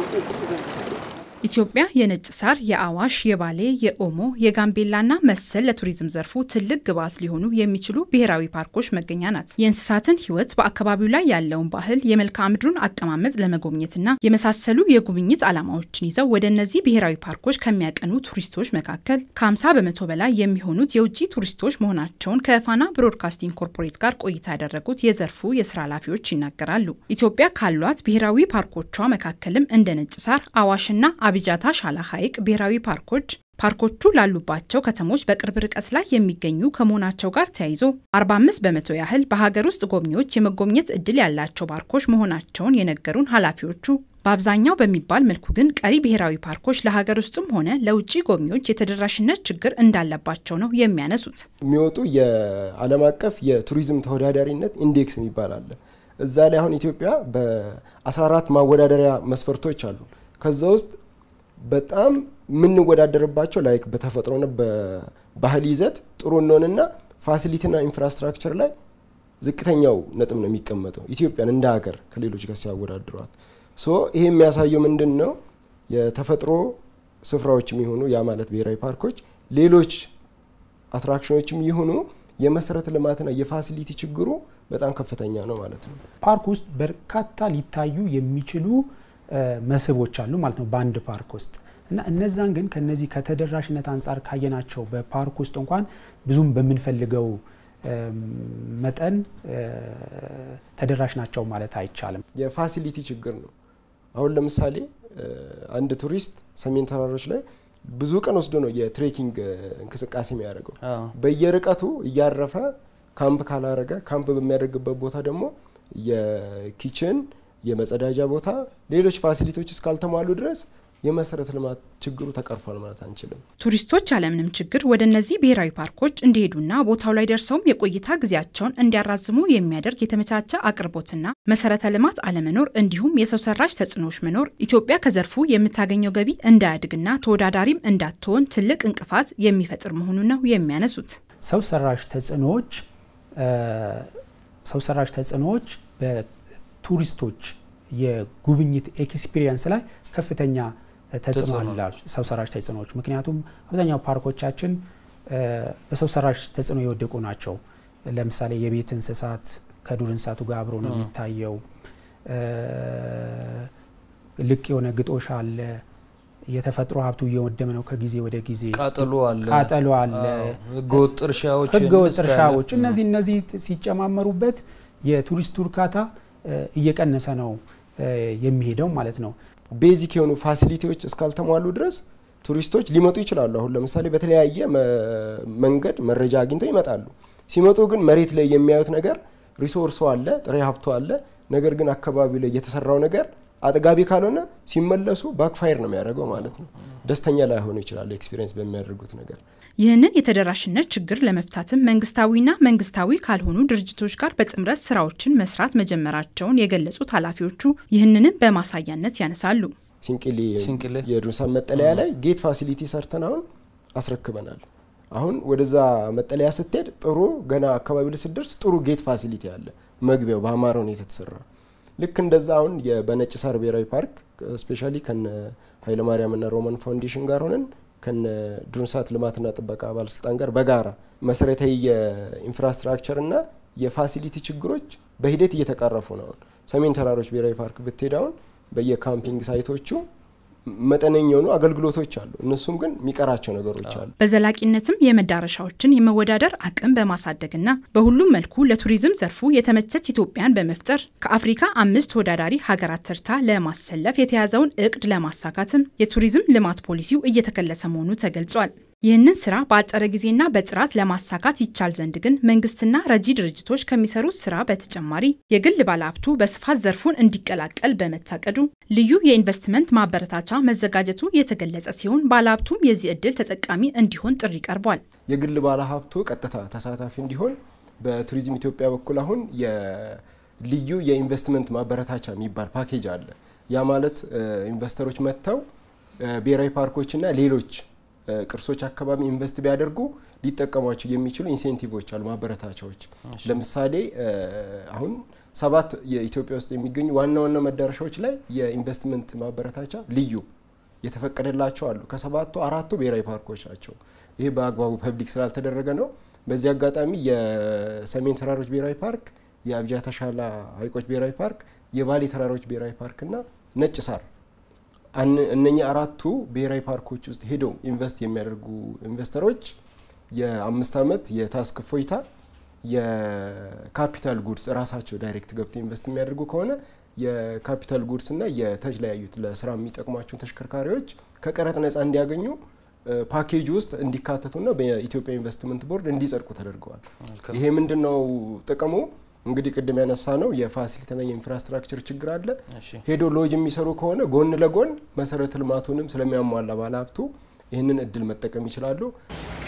ኢትዮጵያ የነጭ ሳር፣ የአዋሽ፣ የባሌ፣ የኦሞ፣ የጋምቤላና መሰል ለቱሪዝም ዘርፉ ትልቅ ግብዓት ሊሆኑ የሚችሉ ብሔራዊ ፓርኮች መገኛ ናት። የእንስሳትን ሕይወት፣ በአካባቢው ላይ ያለውን ባህል፣ የመልክዓ ምድሩን አቀማመጥ ለመጎብኘትና የመሳሰሉ የጉብኝት ዓላማዎችን ይዘው ወደ እነዚህ ብሔራዊ ፓርኮች ከሚያቀኑ ቱሪስቶች መካከል ከ50 በመቶ በላይ የሚሆኑት የውጭ ቱሪስቶች መሆናቸውን ከፋና ብሮድካስቲንግ ኮርፖሬት ጋር ቆይታ ያደረጉት የዘርፉ የስራ ኃላፊዎች ይናገራሉ። ኢትዮጵያ ካሏት ብሔራዊ ፓርኮቿ መካከልም እንደ ነጭ ሳር፣ አዋሽና አብጃታ ሻላ ሐይቅ ብሔራዊ ፓርኮች ፓርኮቹ ላሉባቸው ከተሞች በቅርብ ርቀት ላይ የሚገኙ ከመሆናቸው ጋር ተያይዞ 45 በመቶ ያህል በሀገር ውስጥ ጎብኚዎች የመጎብኘት እድል ያላቸው ፓርኮች መሆናቸውን የነገሩን ኃላፊዎቹ በአብዛኛው በሚባል መልኩ ግን ቀሪ ብሔራዊ ፓርኮች ለሀገር ውስጥም ሆነ ለውጭ ጎብኚዎች የተደራሽነት ችግር እንዳለባቸው ነው የሚያነሱት። የሚወጡ የዓለም አቀፍ የቱሪዝም ተወዳዳሪነት ኢንዴክስ የሚባል አለ። እዛ ላይ አሁን ኢትዮጵያ በ14 ማወዳደሪያ መስፈርቶች አሉ። ከዛ ውስጥ በጣም የምንወዳደርባቸው ላይክ በተፈጥሮና በባህል ይዘት ጥሩ እንሆንና ፋሲሊቲና ኢንፍራስትራክቸር ላይ ዝቅተኛው ነጥብ ነው የሚቀመጠው ኢትዮጵያን እንደ ሀገር ከሌሎች ጋር ሲያወዳድሯት። ሶ ይሄ የሚያሳየው ምንድን ነው? የተፈጥሮ ስፍራዎች የሚሆኑ ያ ማለት ብሔራዊ ፓርኮች፣ ሌሎች አትራክሽኖችም ይሁኑ የመሰረተ ልማትና የፋሲሊቲ ችግሩ በጣም ከፍተኛ ነው ማለት ነው። ፓርክ ውስጥ በርካታ ሊታዩ የሚችሉ መስህቦች አሉ ማለት ነው በአንድ ፓርክ ውስጥ እና እነዛን ግን ከነዚህ ከተደራሽነት አንጻር ካየናቸው በፓርክ ውስጥ እንኳን ብዙም በምንፈልገው መጠን ተደራሽ ናቸው ማለት አይቻልም። የፋሲሊቲ ችግር ነው። አሁን ለምሳሌ አንድ ቱሪስት ሰሜን ተራሮች ላይ ብዙ ቀን ወስዶ ነው የትሬኪንግ እንቅስቃሴ የሚያደርገው። በየርቀቱ እያረፈ ካምፕ ካላረገ ካምፕ በሚያደርግበት ቦታ ደግሞ የኪችን የመጸዳጃ ቦታ፣ ሌሎች ፋሲሊቲዎች እስካልተሟሉ ድረስ የመሰረተ ልማት ችግሩ ተቀርፏል ማለት አንችልም። ቱሪስቶች ያለምንም ችግር ወደ እነዚህ ብሔራዊ ፓርኮች እንዲሄዱና ቦታው ላይ ደርሰውም የቆይታ ጊዜያቸውን እንዲያራዝሙ የሚያደርግ የተመቻቸ አቅርቦትና መሰረተ ልማት አለመኖር እንዲሁም የሰው ሰራሽ ተጽዕኖዎች መኖር ኢትዮጵያ ከዘርፉ የምታገኘው ገቢ እንዳያድግና ተወዳዳሪም እንዳትሆን ትልቅ እንቅፋት የሚፈጥር መሆኑን ነው የሚያነሱት። ሰው ሰራሽ ተጽዕኖዎች ሰው ሰራሽ ተጽዕኖዎች በቱሪስቶች የጉብኝት ኤክስፒሪየንስ ላይ ከፍተኛ ተጽዕኖ አላቸው ሰው ሰራሽ ተጽዕኖዎች። ምክንያቱም አብዛኛው ፓርኮቻችን በሰው ሰራሽ ተጽዕኖ የወደቁ ናቸው። ለምሳሌ የቤት እንስሳት ከዱር እንስሳቱ ጋር አብሮ ነው የሚታየው። ልቅ የሆነ ግጦሽ አለ። የተፈጥሮ ሀብቱ እየወደመ ነው ከጊዜ ወደ ጊዜ። ቃጠሎ አለ፣ ቃጠሎ አለ፣ ህገወጥ እርሻዎች፣ ህገወጥ እርሻዎች። እነዚህ እነዚህ ሲጨማመሩበት የቱሪስቱ እርካታ እየቀነሰ ነው የሚሄደው ማለት ነው። ቤዚክ የሆኑ ፋሲሊቲዎች እስካልተሟሉ ድረስ ቱሪስቶች ሊመጡ ይችላሉ። አሁን ለምሳሌ በተለያየ መንገድ መረጃ አግኝተው ይመጣሉ። ሲመጡ ግን መሬት ላይ የሚያዩት ነገር ሪሶርሱ አለ፣ ጥሬ ሀብቱ አለ። ነገር ግን አካባቢው ላይ የተሰራው ነገር አጥጋቢ ካልሆነ ሲመለሱ ባክፋይር ነው የሚያደርገው ማለት ነው። ደስተኛ ላይሆኑ ይችላሉ ኤክስፒሪየንስ በሚያደርጉት ነገር። ይህንን የተደራሽነት ችግር ለመፍታትም መንግስታዊና መንግስታዊ ካልሆኑ ድርጅቶች ጋር በጥምረት ስራዎችን መስራት መጀመራቸውን የገለጹት ኃላፊዎቹ ይህንንም በማሳያነት ያነሳሉ። ሲንቅሌ የዱርሳን መጠለያ ላይ ጌት ፋሲሊቲ ሰርተን አሁን አስረክበናል። አሁን ወደዛ መጠለያ ስትሄድ ጥሩ ገና አካባቢ ላይ ስትደርስ ጥሩ ጌት ፋሲሊቲ አለ፣ መግቢያው በአማረ ሁኔታ የተሰራ ልክ እንደዛ አሁን በነጭ ሳር ብሔራዊ ፓርክ ስፔሻሊ ከነ ኃይለማርያምና ሮማን ፋውንዴሽን ጋር ሆነን ከነ ዱር እንስሳት ልማትና ጥበቃ ባለስልጣን ጋር በጋራ መሰረታዊ የኢንፍራስትራክቸርና የፋሲሊቲ ችግሮች በሂደት እየተቀረፉ ነው። አሁን ሰሜን ተራሮች ብሔራዊ ፓርክ ብትሄድ አሁን በየካምፒንግ ሳይቶቹ መጠነኛ የሆኑ አገልግሎቶች አሉ። እነሱም ግን የሚቀራቸው ነገሮች አሉ። በዘላቂነትም የመዳረሻዎችን የመወዳደር አቅም በማሳደግና በሁሉም መልኩ ለቱሪዝም ዘርፉ የተመቸች ኢትዮጵያን በመፍጠር ከአፍሪካ አምስት ተወዳዳሪ ሀገራት ተርታ ለማሰለፍ የተያዘውን እቅድ ለማሳካትም የቱሪዝም ልማት ፖሊሲው እየተከለሰ መሆኑ ተገልጿል። ይህንን ስራ በአጠረ ጊዜና በጥራት ለማሳካት ይቻል ዘንድ ግን መንግስትና ረጂ ድርጅቶች ከሚሰሩት ስራ በተጨማሪ የግል ባለሀብቱ በስፋት ዘርፉን እንዲቀላቀል በመታቀዱ ልዩ የኢንቨስትመንት ማበረታቻ መዘጋጀቱ የተገለጸ ሲሆን ባለሀብቱም የዚህ እድል ተጠቃሚ እንዲሆን ጥሪ ቀርቧል። የግል ባለሀብቱ ቀጥታ ተሳታፊ እንዲሆን በቱሪዝም ኢትዮጵያ በኩል አሁን የልዩ የኢንቨስትመንት ማበረታቻ የሚባል ፓኬጅ አለ። ያ ማለት ኢንቨስተሮች መጥተው ብሔራዊ ፓርኮችና ሌሎች ቅርሶች አካባቢ ኢንቨስት ቢያደርጉ ሊጠቀሟቸው የሚችሉ ኢንሴንቲቮች አሉ፣ ማበረታቻዎች። ለምሳሌ አሁን ሰባት የኢትዮጵያ ውስጥ የሚገኙ ዋና ዋና መዳረሻዎች ላይ የኢንቨስትመንት ማበረታቻ ልዩ የተፈቀደላቸው አሉ። ከሰባቱ አራቱ ብሔራዊ ፓርኮች ናቸው። ይህ በአግባቡ ፐብሊክ ስላልተደረገ ነው። በዚህ አጋጣሚ የሰሜን ተራሮች ብሔራዊ ፓርክ፣ የአብጃታ ሻላ ሐይቆች ብሔራዊ ፓርክ፣ የባሌ ተራሮች ብሔራዊ ፓርክና ነጭ ሳር እነኚህ አራቱ ብሔራዊ ፓርኮች ውስጥ ሄደው ኢንቨስት የሚያደርጉ ኢንቨስተሮች የአምስት ዓመት የታስክ እፎይታ የካፒታል ጉድስ ራሳቸው ዳይሬክት ገብተው ኢንቨስት የሚያደርጉ ከሆነ የካፒታል ጉድስ እና የተለያዩት ለስራ የሚጠቅሟቸውን ተሽከርካሪዎች ከቀረጥ ነጻ እንዲያገኙ ፓኬጅ ውስጥ እንዲካተቱና በኢትዮጵያ ኢንቨስትመንት ቦርድ እንዲጸድቁ ተደርገዋል። ይሄ ምንድን ነው ጥቅሙ? እንግዲህ ቅድም ያነሳ ነው የፋሲሊቲና የኢንፍራስትራክቸር ችግር አለ። ሄዶ ሎጅ የሚሰሩ ከሆነ ጎን ለጎን መሰረተ ልማቱንም ስለሚያሟላ ባለሀብቱ ይህንን እድል መጠቀም ይችላሉ።